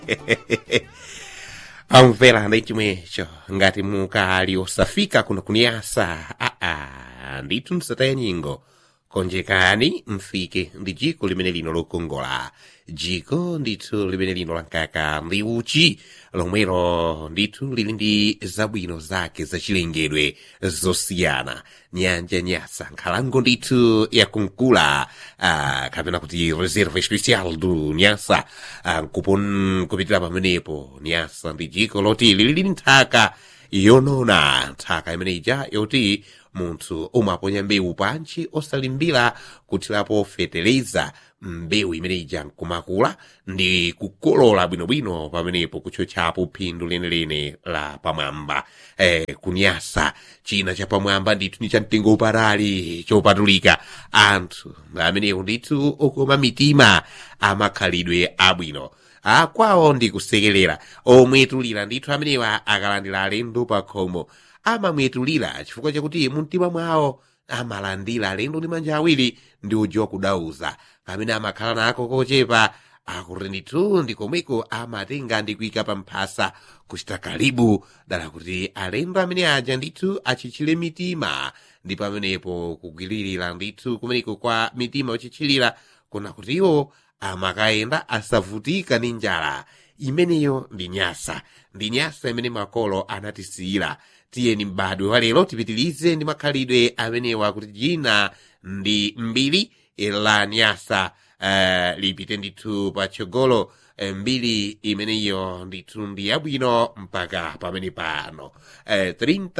amvera ndi chimwecho ngati mukali osafika kuno kuniyasa aa ndithu msataye nyingo konjekani mfike ndi jiko limene lino lokongola jiko ndithu limene lino lankaka ndi uchi lomwelo ndithu lili ndi zabwino zake zachilengedwe zosiyana nyanja nyasa nkhalango ndithu yakunkula ah, kapena kuti reserve special du nyasa ah, nkupon kupitira pamenepo nyasa ndi jiko loti lili ndi nthaka yonona nthaka imene ija yoti munthu umaponya mbewu pansi osalimbira kuthirapo fetereza mbewu imene ija nkumakula ndi kukolola bwinobwino pamenepo kutchotchapo phindu lenelene la pamwamba eh, kunyasa china chapamwamba ndithu ndi chamtengo upatali chopatulika anthu amenewo ndithu okoma mitima amakhalidwe abwino akwawo ndi kusekerera omwetulira ndithu amenewa akalandira alendo pa khomo amamwetulira chifukwa chakuti mumtima mwawo amalandira alendo ndi manja awiri ndi ujiwa kudauza pamene amakhala nako kochepa akuti ndithu ndi komweko amatenga ndi kuyika pa mphasa kuchita kalibu dala kuti alendo amene aja ndithu achichire mitima ndi pamenepo kugwiririra ndithu kumeneko kwa mitima yochichirira kuna kuti iwo amakayenda asavutika ndi njala imeneyo ndi nyasa ndi nyasa imene makolo anatisiyira tiyeni m'badwe wa lero tipitilize ndi makhalidwe amenewa kuti jina ndi mbiri la nyasa uh, lipite ndithu patsogolo eh, mbiri imeneyo ndithu ndi yabwino mpaka pamene pano eh,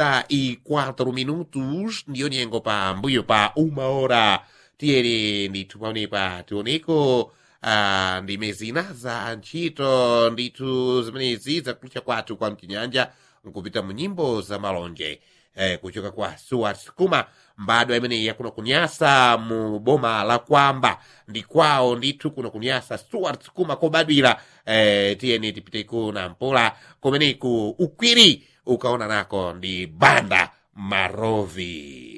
34 minutos ndiyo nyengo pa mbuyo pa uma hora tiyeni ndithu pamenepa tioneko uh, ndi mezina za ntchito ndithu zimenezi zakutcha kwathu kwa mchinyanja nkupita mu nyimbo za malonje eh, kuchoka kwa Stuart Kuma mbadwa imeneyi yakuno kunyasa mu boma la kwamba ndi kwawo ndithu kuno kunyasa Stuart Kuma kobadwira eh, tiyeni tipiteku na mpola kumeneku ukwiri ukaona nako ndi banda marovi